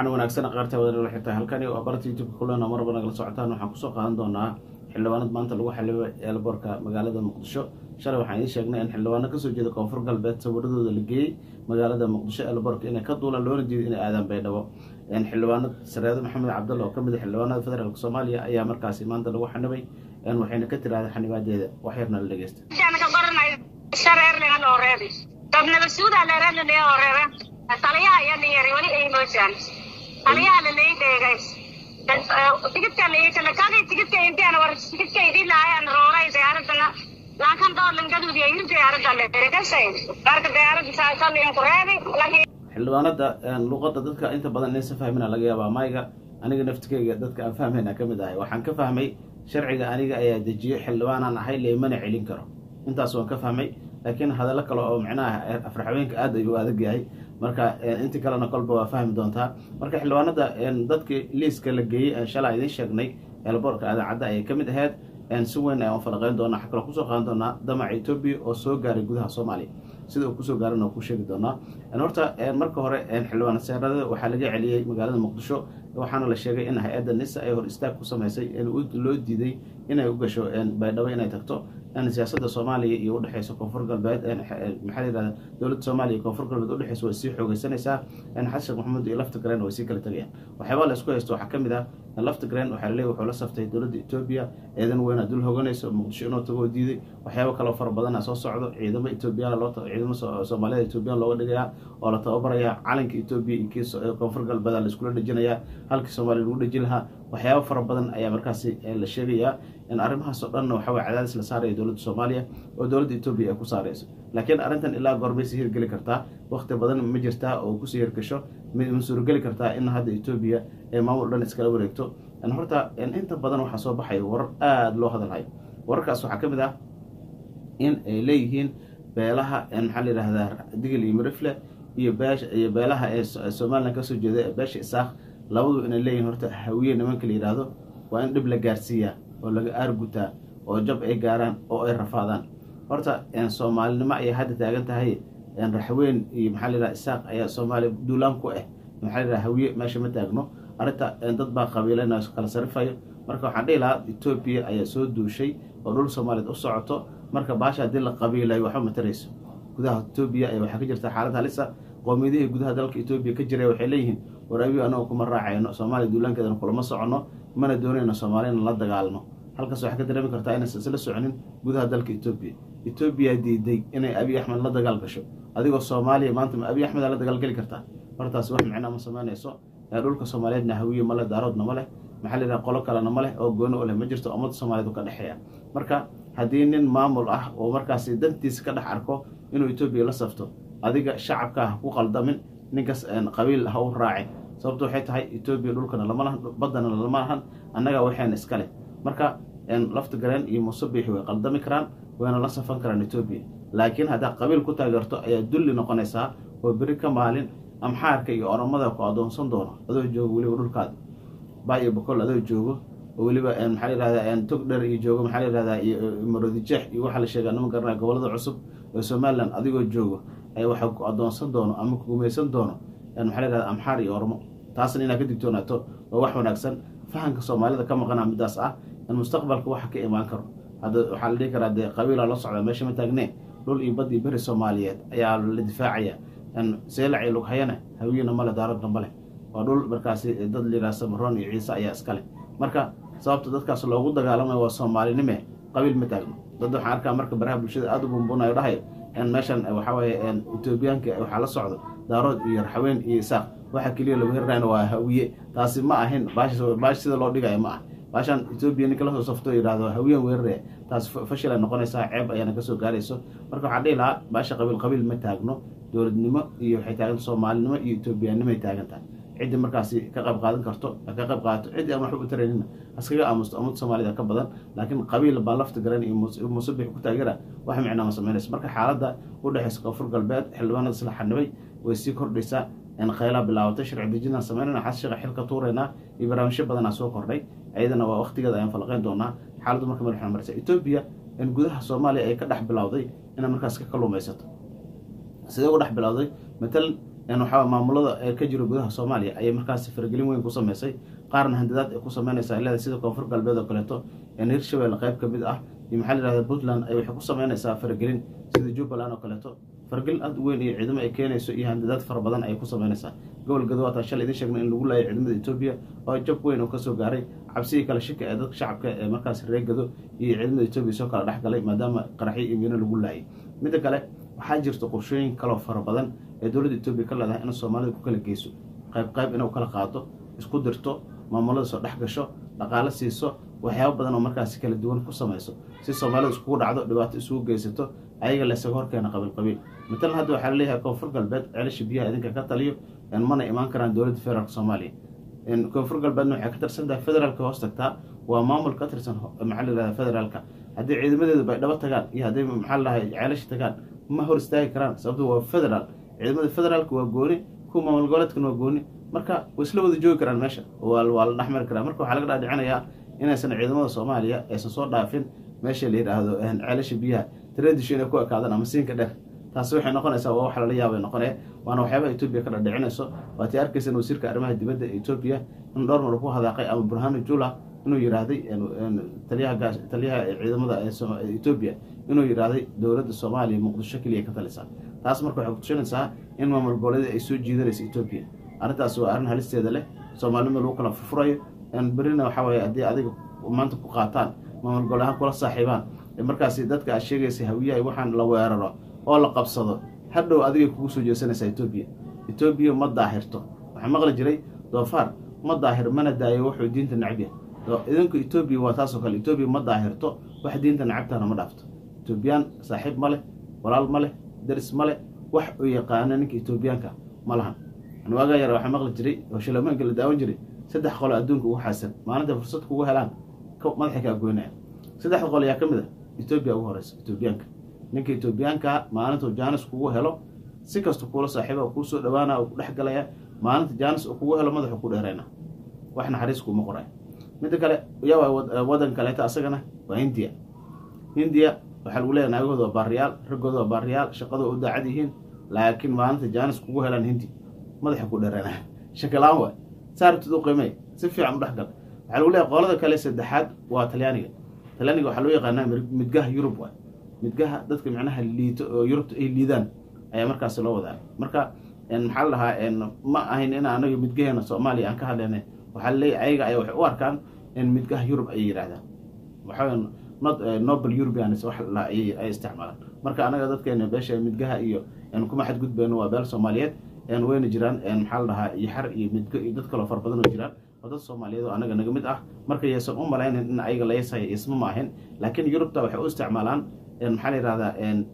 waxaana wanaagsan qaarta wadala xirtaa halkani waa barta youtubeka kulena marba nagala socotaan waxaan kusoo qaadan doonaa xildhibaanad maanta lagu xilibay eelboorka magaalada muqdisho shalay waxaan idiin sheegnay in xildhibaano kasoo jeeda koonfur galbeed sawiradooda la geeyey magaalada muqdisho eelboorka inay ka duulaan loona diiday inay aadaan baydhabo xildhibaanad sareedo maxamed cabdalla oo kamid a xildhibaanada federaalk soomaaliya ayaa markaasi maanta lagu xanibay waxayna ka tiraahday xanibaadeeda wax yarna la dhegeysta taliyaha iyo dhiyari weli ay moosaan taliyaha lalay dheegay tigidka lakalakadi tigidka intiana war tigidka idin lahayan rooray diyaaradana laakan doolan gaduudiya yir diyaaradda leerekasay marka diyaaradda saasalin ku reebi xildhibaanada luqada dadka inta badan inaysan fahmina laga yaabaa mayga aniga naftikeyga dadka aan fahmayna ka mid ahay waxaan ka fahmay sharciga aniga ayaa dejiyey xildhibaanaan ahay leemana celin karo intaas waan ka fahmay laakiin hadallo kale oo micnaha afraxaweenka aad ayuu adag yahay marka inti kalena kolba waa fahmi doontaa marka xildhibaanada dadkii liiska la geeyey shalaa idiin sheegnay eelboorka adaacadda ayay ka mid ahayd si weyn ayaan falaqeyn doonaa waxaa kaloo kusoo qaadan doonaa damaca etoobiya oo soo gaaray gudaha soomaaliya sida uu kusoo gaaran oo ku sheegi doonaa horta marka hore xildhibaan seerada waxaa laga celiyey magaalada muqdisho waxaana la sheegay in hay-adda nisa ay hor istaag ku samaysay loo diiday inay u gasho baydhabo inay tagto siyaasada soomaaliya iyo udhexeysa koonfur galbeed maxaa layihahda dowladda soomaaliya iyo koonfur galbeed udhexeysa way sii xoogeysanaysaa xasan sheekh maxamuud iyo lafta garen way sii kala tegayaan waxyaabaa la isku haysto waxaa ka mid ah lafta garen waxaa laleey wuxuu la saftay dowladda etoobiya eedan weyna dul hoganayso muqdisho inuu tago diiday waxyaabo kaloo fara badana soo socdo ciidamo etoobiyaan loo ciidamo soomaaliyada etoobiyaan looga dhigayaa oo la tababarayaa calanka etoobiya iyo kii koonfur galbeeda la iskula dhejinayaa halkii soomaaliya lagu dheji lahaa waxyaabo fara badan ayaa markaasi la sheegayaa in arrimahaas oo dhanna waxa way cadaadis la saaraya dowladda soomaaliya oo dowladda etoobiya ay ku saarayso laakiin arrintan ilaa goormay sii hirgeli kartaa wakti badan ma jirtaa oo kusii hirgasho ma suurogeli kartaa in hadda etoobiya ee maamul dhan iskala wareegto horta inta badan waxaa soo baxaya warar aada loo hadalhayo wararkaas waxaa ka mid ah in ay leeyihiin beelaha maxaa la yihahdaa digil iyo mirifle iyo beesha iyo beelaha ee somalilan kasoo jeeda ee beesha isaaq labadu inay leeyihin horta hawiye nimanka la yidhaahdo waa in dhib la gaarsiiyaa oo laga aargutaa oo jab ay gaaraan oo ay rafaadaan horta soomaalinimo ayay hadda taagan tahay raxweyn iyo maxaa la yidhaha isaaq ayaa soomaaliya duulaan ku ah maxaa la yidhaha hawiye meesha ma taagno arrinta dad baa qabiilana kala sarifayo marka waxaan dhihi lahaa etoobiya ayaa soo duushay oo dhul soomaaliyeed u socoto marka baasha haddii la qabiilayo waxba matarayso gudaha etoobiya ayaa waxaa ka jirta xaalad halisa qoomiyadihii gudaha dalka etoobiya ka jira waxay leeyihiin war abiyo anago kuma raacayno soomaaliya duulaankeedana kulama soconno mana doonayno soomaaliyana la dagaalno halkaas waxaa ka dareemi kartaa inaysan isla soconin gudaha dalka etoobiya etoobiya diiday inay abiy axmed la dagaal gasho adigoo soomaaliya maanta ma abiy axmed aa la dagaalgeli kartaa hortaas wax micnaa ma samaynayso dhulka soomaaliyeedna hawiye male daaroodna ma leh maxaa la yidhaha qolo kalena ma leh oo gooni u leh ma jirto ummadda soomaaliyeed u ka dhexeeya marka haddii nin maamul ah oo markaasi dantiisa ka dhex arko inuu etoobiya la safto adiga shacabka ha ku qaldamin ninkaas qabiil ha u raacin sababto waxay tahay etoobiya dhulkana lama lahan baddana lama lahan annaga waxayna iska leh marka lafta gareen iyo musabiixi way qaldami karaan wayna la safan karaan etoobiya laakiin haddaa qabiil ku taageerto ayaa dulli noqonaysaa oo beri ka maalin amxaarka iyo oromada ku adoonsan doono adoo joogo weliba dhulkaada ba iyo bokol adoo joogo oo weliba maxaa la yihahdaa tog dher iyo joogo maxaa la yihahdaa iyo marodijeex iyo waxaa la sheegaa nama garanaya gobolada cusub ee somalilan adigoo joogo ayaa waxaa ku adoonsan doono ama ku gumaysan doono maxaa la yihahda amxaar iyo ormo taasna inaad ka digtoonaato waa wax wanaagsan fahanka soomaalida ka maqana midaas ah in mustaqbalka waxa ka imaan karo hadda waxaa la dhihi karaa dee qabiila la socda meesha ma taagnee dhul iyo bad iyo beri soomaaliyeed ayaa la difaacaya seelac iyo lughayana hawiyena male daaradna male waa dhul markaasi dad layidhaha samaroon iyo ciise ayaa iska leh marka sababta dadkaas loogu dagaalamayo waa soomaalinime qabiil ma taagno dad waxaan arkaa marka baraha bulshada aada u bumbunayo dhahayo meeshan waxaa weeye etoobiyaanka waxaa la socdo daarood iyo raxweyn iyo isaaq waxa keliya lagu hirrayna waa hawiye taasi ma ahin baash sida loo dhigayo ma ah baashaan etoobiya ninka lasoo safto yidhahdo hawiyan weerare taas fashilay noqonaysaa ceeb ayaana kasoo gaarayso marka waxaan dhihi lahaa baasha qabiil qabiil ma taagno dowladnimo iyo waxay taagan soomaalinimo iyo etoobiyaanimay taagan tahay ciddii markaasi ka qayb qaadan karto ka qayb qaadato ciddii aan waxba u taraynina haskaga aamusto ummadda soomaalida ka badan laakiin qabiil baa lafta garan iyo musabix ku taageera wax micnaa ma samaynayso marka xaaladda u dhexaysa koonfur galbeed xildhibaanada isla xanibay way sii kordhaysaa khaylaa bilaabatay sharci dejinaan samaynayna xashiqa xilka tuuraynaa iyo barnaamijyo badanaa soo kordhay ayadana waa waqtigeeda ayaan falaqeyn doonaa xaaladdu marka madaxna maraysa etoobiya in gudaha soomaaliya ay ka dhex bilowday inay markaas ka kaluumaysato sidee ugu dhex bilowday matalan waxaa maamulada ee ka jiro gudaha soomaaliya ayay markaasi faragelin weyn ku sameysay qaarna handadaad ay ku sameynaysaa leeda sida koonfur galbeed oo kaleeto hirshabelle qayb ka mid ah iyo maxaa la yihahda puntland ay waxay ku sameynaysaa faragelin sida jubbaland oo kaleeto faragelin aad u weyn iyo ciidamo ay keenayso iyo handadaad fara badan ayay ku sameynaysaa gobol gado waataa shalay idin sheegnay in lagu laayay ciidamada etoobiya oo jab weyn oo kasoo gaaray cabsigii kale shika ee dadka shacabka ee markaas reer gado iyo ciidamada etoobiya soo kala dhex galay maadaama qaraxyo iyo miino lagu laayay midda kale waxaa jirta qorshooyin kaloo fara badan ee dowladda etoobiya ka leedahay in soomaalida ku kala geyso qayb qayb inuu kala qaado isku dirto maamulada soo dhex gasho dhaqaalo siiso waxyaaba badan oo markaasi kala duwan ku samayso si soomaalida iskugu dhacdo dhibaato isugu geysato ayaga laysaga horkeena qabiil qabiil matalan hadda waxaa laleeyahay koonfur galbeed ceelasha biyaha idinka ka taliyo mana imaan karaan dowladda federaalk soomaaliya koonfur galbeedna waxay ka tirsantahay federaalka hoos tagtaa waa maamul ka tirsan maxaa layihahda federaalka haddii ciidamadeedu bay dhaba tagaan iyo haddii maxaa ladahay ceelasha tagaan ma hor istaagi karaan sababto waa federaal ciidamada federaalka waa gooni kuwa maamul goboleedkana waa gooni marka way isla wada joogi karaan meesha waa la dhexmari karaa marka waxaa laga dhaadhicinayaa inaysan ciidamada soomaaliya aysan soo dhaafin meesha la yidhaahdo ceelasha biyaha tradition inay ku ekaadaan ama siinka dheer taasi waxay noqonaysaa waa wax lala yaabay noqonee waana waxyaabaha etoobiya ka dhadhicinayso waatii arkaysan wasiirka arrimaha dibadda ee etoobiya in dhowr mar ku hadaaqay ama burhanu jula inuu yidhaahday taliyaha taliyaha ciidamada etoobiya inuu yidhaahday dowladda soomaaliya muqdisho keliya ka talisaa taas marka waxay kutusinaysaa in maamul goboleeda ay soo jiidanaysa etoobiya arrintaas waa arrin halisteeda leh soomaalinima lagu kala furfurayo berina waxaa waye haddii adiga maanta ku qaataan maamul gobol ahaan kula saaxiibaan markaasi dadka aad sheegaysa hawiyaha waxaan la weeraro oo la qabsado hadhow adigay kugu soo jeesanaysaa etoobiya etoobiya ma daahirto waxaa maqli jiray doofaar ma daahir mana daayo wuxuu diinta nacab yahay idinku etoobiya waa taasoo kale etoobiya ma daahirto wax diinta nacabtaana ma dhaafto etoobiyaan saaxiib ma leh walaal ma leh daris ma leh wax uu yaqaano ninka etoobiyaanka ma lahan waagaa yara waxaa maqli jiray oo shilamaanka la daawan jiray saddex qolo adduunka ugu xaasan maalinta fursad kugu helaan madaxay kaa goynaya saddexda qol ayaa ka mid a etoobiya ugu horeysa etoobiyaanka ninka etoobiyaankaa maalintuu jaanis kugu helo si kasta kuula saaxiiba kuu soo dhawaana oo ku dhex galaya maalinta jaanis uu kugu helo madaxu ku dheerayna wax naxariis kuuma qoraya midda kale yaa wadan kaleeta asagana waa hindiya hindiya waxaa lagu leeyahay naagahooda waa baariyaal raggooda waa baariyaal shaqadoo u daacad yihiin laakiin maalinta jaanis kugu helaan hindi madaxa ku dheeraynaya shakilaan waay saartid u qiimey si fiican u dhexgal waxaa lagu leeyahay qolada kale saddexaad waa talyaaniga talyaaniga waxaa loo yaqaanaa midgaha yurub waay midgaha dadka micnaha liito oo yurubta ay liidaan ayaa markaasi loo wadaa marka maxaa la dhahaa ma ahayn in anaga midgaheena soomaaliya aan ka hadlayna waxaa laleeyahy ayaga ayaa waxay u arkaan in midgaha yurub ayay yidhahdaan waxaa nobel europeans wax la ay isticmaalaan marka anaga dadkeena beesha midgaha iyo kuma xadgudbeyno waa beel soomaaliyeed wayna jiraan maxaa la dhahaa iyo xar iyo midgo iyo dad kaloo fara badan oo jiraan oo dad soomaaliyeed oo anaga naga mid ah marka yaysan u malaynin in ayaga layasaya isma ma ahin laakiin yurubta waxay u isticmaalaan maxaa la yihahdaa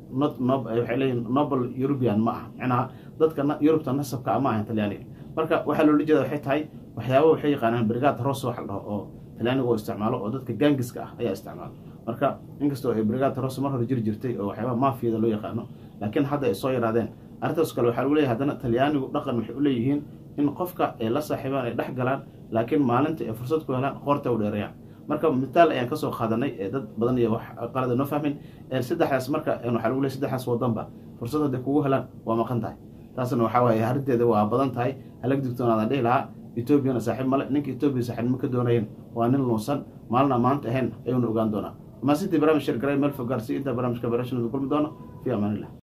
waxay leeyihin nobel european ma ah macnaha dadka yurubta nasabka ma ahan talyaaniga marka waxaa loola jeeda waxay tahay waxyaaba waxay yaqaanaan brigad ros wax la dhaho oo talyaaniga oo isticmaalo oo dadka gaangiska ah ayaa isticmaalo marka inkastoo ay brigad ros mar hore jiri jirtay oo waxyaaba mafiyada loo yaqaano laakiin hadda ay soo yaraadeen arrintaas kale waxaa lagu leeyahay haddana talyaanigu dhaqan waxay u leeyihiin in qofka ay la saaxiibaan ay dhex galaan laakiin maalinta ay fursad ku helaan qoorta u dheereeyaan marka mitaal ayaan kasoo qaadanay ee dad badan iyo wax qalada noo fahmin saddexdaas marka waxaa lagu leeyahy saddexdaas wadanba fursad hadday kugu helaan waa maqan tahay taasna waxaa waaye arrinteeda waa badan tahay halag digtoonaadaan dhihi lahaa etoobiyana saaxiib male ninka etoobiya saaxiibnimo ka doonayen waa nin luunsan maalina maanta ahayn ayuuna ogaan doonaa maasintii barnaamij shirgaray meel fogaarsi intaa barnaamijka barashanada kulmi doono fi amaan illah